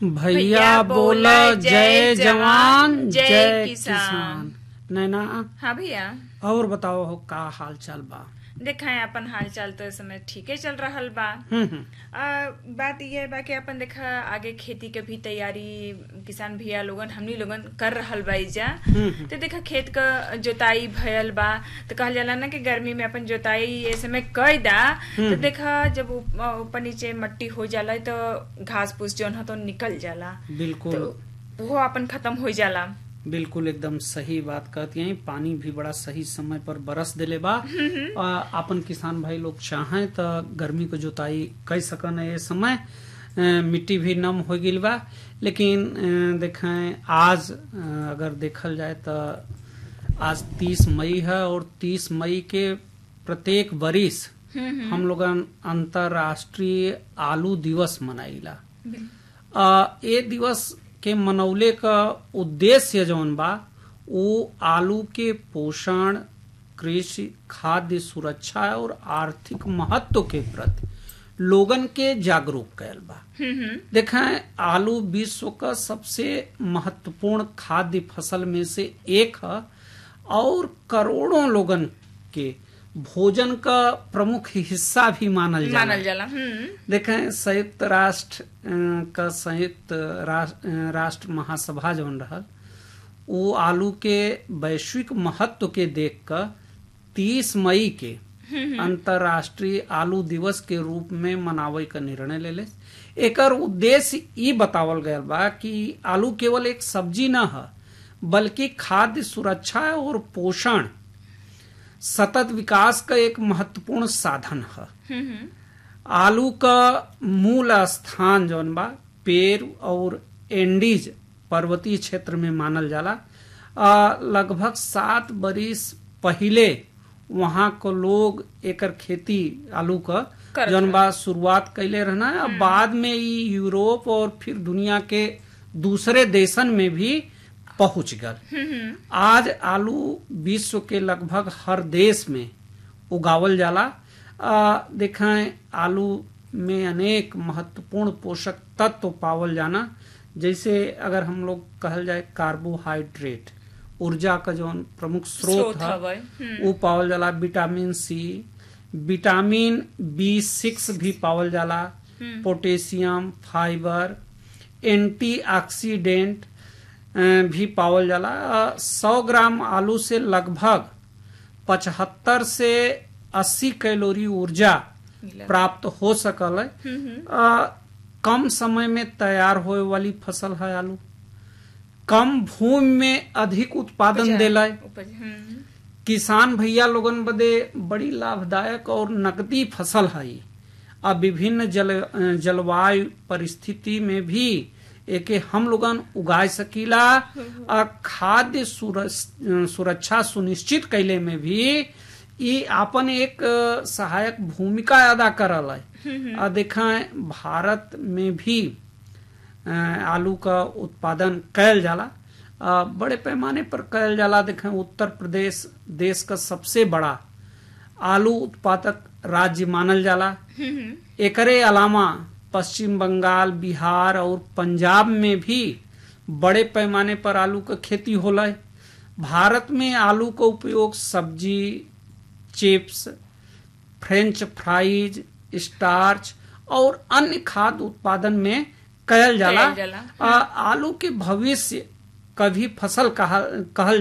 भैया बोला जय जवान जय किसान नैना हाँ भैया और बताओ हो का हाल चाल बा देखा है अपन हाल चाल तो इस समय ठीके चल रहल बा हम्म हम्म, आ, बात यह बा कि अपन देखा आगे खेती के भी तैयारी किसान भैया लोगन हमनी लोगन कर रहल बा इजा हम्म, तो देखा खेत क जोताई भयल बा तो कहल जाला ना कि गर्मी में अपन जोताई ये समय कई दा तो देखा जब ऊप- ऊपर नीचे मट्टी हो जाला तो घास फूस जौन ह तो निकल जाला बिल्कुल तो वो अपन खत्म हो जाला बिल्कुल एकदम सही बात कहती हैं पानी भी बड़ा सही समय पर बरस देले बा आ, अपन किसान भाई लोग चाहें तो गर्मी को जोताई कर सकन ये समय अ, मिट्टी भी नम हो गई बा लेकिन अ, देखें आज अ, अगर देखल जाए तो आज 30 मई है और 30 मई के प्रत्येक बरिस हम लोगन अंतरराष्ट्रीय आलू दिवस मनाइला आ, ए दिवस के मनौले का उद्देश्य जौन बा वो आलू के पोषण कृषि खाद्य सुरक्षा और आर्थिक महत्व के प्रति लोगन के जागरूक कैल बा देखें आलू विश्व का सबसे महत्वपूर्ण खाद्य फसल में से एक है और करोड़ों लोगन के भोजन का प्रमुख हिस्सा भी मानल जाला मानल जाला हम्म देखें संयुक्त राष्ट्र अ, का संयुक्त राष्ट्र, अ, राष्ट्र महासभा जौन रहल वो आलू के वैश्विक महत्व के देख कर तीस मई के अंतरराष्ट्रीय आलू दिवस के रूप में मनावे का निर्णय ले ले एकर उद्देश्य ई बतावल गया बा कि आलू केवल एक सब्जी न है बल्कि खाद्य सुरक्षा और पोषण सतत विकास का एक महत्वपूर्ण साधन है आलू का मूल स्थान जौन बा पेर और एंडीज पर्वतीय क्षेत्र में मानल जाला आ, लगभग सात बरिस पहिले वहाँ को लोग एकर खेती आलू का करत जौन बा शुरुआत कैले रहना है अब बाद में ई यूरोप और फिर दुनिया के दूसरे देशन में भी पहुंच गल आज आलू विश्व के लगभग हर देश में उगावल जाला आ, देखें आलू में अनेक महत्वपूर्ण पोषक तत्व पावल जाना जैसे अगर हम लोग कहल जाए कार्बोहाइड्रेट ऊर्जा का जो प्रमुख स्रोत स्रोत है हवय, वो पावल जाला vitamin C vitamin B six भी पावल जाला पोटेशियम फाइबर एंटीऑक्सीडेंट अ, भी पावल जाला सौ ग्राम आलू से लगभग पचहत्तर से अस्सी कैलोरी ऊर्जा मिला। प्राप्त हो सकल है अ, कम समय में तैयार होए वाली फसल है आलू कम भूमि में अधिक उत्पादन देला है उपज हम्म किसान भैया लोगन बदे बड़ी लाभदायक और नकदी फसल है ई। आ विभिन्न जल जलवायु परिस्थिति में भी एके हम लोगन उगाए सकीला आ खाद्य सुरस- सुरक्षा सुनिश्चित कैले में भी ई आपन एक अ, सहायक भूमिका अदा करल है आ देखें भारत में भी अ, आलू का उत्पादन कैल जाला अ, बड़े पैमाने पर कैल जाला देखें उत्तर प्रदेश देश का सबसे बड़ा आलू उत्पादक राज्य मानल जाला एकरे अलावा पश्चिम बंगाल बिहार और पंजाब में भी बड़े पैमाने पर आलू का खेती होला है भारत में आलू का उपयोग सब्जी चिप्स फ्रेंच फ्राइज स्टार्च और अन्य खाद्य उत्पादन में कयल जाला कयल जाला। आ, आलू के भविष्य कभी फसल कहा कहल